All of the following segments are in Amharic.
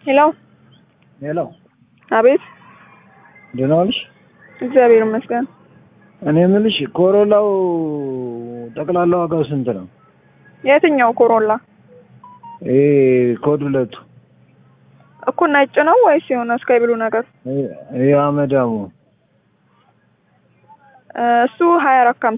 ሄሎ ሄሎ፣ አቤት። ደህና ዋልሽ? እግዚአብሔር ይመስገን። እኔ የምልሽ ኮሮላው ጠቅላላ ዋጋው ስንት ነው? የትኛው ኮሮላ ይሄ ኮድ ሁለቱ እኮ ነጭ ነው ወይስ የሆነ ስካይ ብሉ ነገር? ይሄ አመዳሙ እሱ ሀያ አራት ከሀምሳ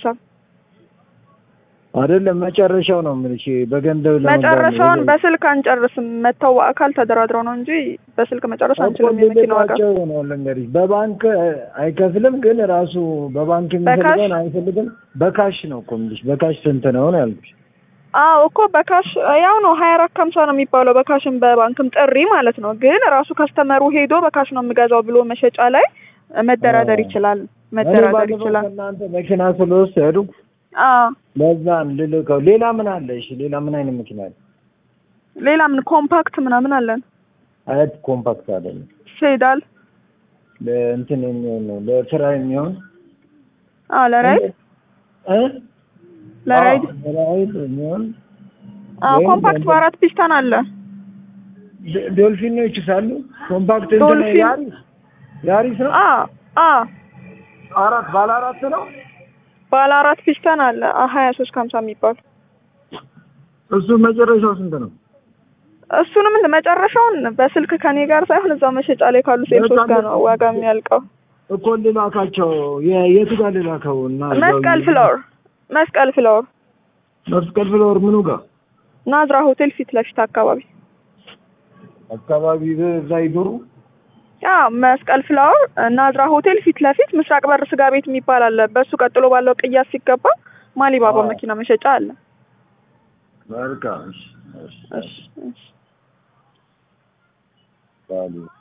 አይደለም መጨረሻው ነው የምልሽ። በገንዘብ ለመግዛት ነው። መጨረሻውን በስልክ አንጨርስም። መተው በአካል ተደራድረው ነው እንጂ በስልክ መጨረስ አንችልም። የመኪና ዋጋ ልልካቸው ነው ልንገርሽ። በባንክ አይከፍልም፣ ግን ራሱ በባንክ የሚፈልገውን አይፈልግም። በካሽ ነው እኮ የምልሽ። በካሽ ስንት ነው ነው ያልኩሽ። አዎ እኮ በካሽ ያው ነው ሀያ አራት ከሀምሳ ነው የሚባለው በካሽም በባንክም ጥሪ ማለት ነው። ግን ራሱ ከስተመሩ ሄዶ በካሽ ነው የምገዛው ብሎ መሸጫ ላይ መደራደር ይችላል። መደራደር ይችላል። እናንተ መኪና ስለወሰዱ አዎ ለዛን ልልከው። ሌላ ምን አለ? እሺ ሌላ ምን አይነት መኪና አለ? ሌላ ምን ኮምፓክት ምናምን አለን። አያት ኮምፓክት አይደለም፣ ሴዳል ለእንትን የሚሆን ነው፣ ለስራ የሚሆን አዎ ለራይድ እ ለራይድ አዎ፣ ለራይድ የሚሆን አዎ ወይም ኮምፓክት ደግሞ- በአራት ፒስታን አለ። ዶ- ዶልፊኖች ሳሉ ኮምፓክት እንትን ዶልፊን- ያሪስ ያሪስ ነው። አዎ አዎ አራት ባለ አራት ነው። ባለ አራት ፒስታን አለ ሀያ ሶስት ከሀምሳ የሚባል እሱ መጨረሻው ስንት ነው? እሱንም እንደ መጨረሻውን በስልክ ከኔ ጋር ሳይሆን እዛው መሸጫ ላይ ካሉ ሴልሶች ጋር ነው ዋጋ የሚያልቀው። እኮ ልላካቸው የ- የቱ ጋር ልላከው? እና እዛው መስቀል ፍላወር መስቀል ፍላወር መስቀል ፍላወር ምኑ ጋር ናዝራ ሆቴል ፊት ለፊት አካባቢ አካባቢ በዛ ይዞሩ ያ መስቀል ፍላወር ናዝራ ሆቴል ፊት ለፊት ምስራቅ በር ስጋ ቤት የሚባል አለ። በሱ ቀጥሎ ባለው ቅያስ ሲገባ ማሊባባ አዎ። መኪና መሸጫ አለ። መልካም እሺ፣ እሺ፣ እሺ እሺ ባሉ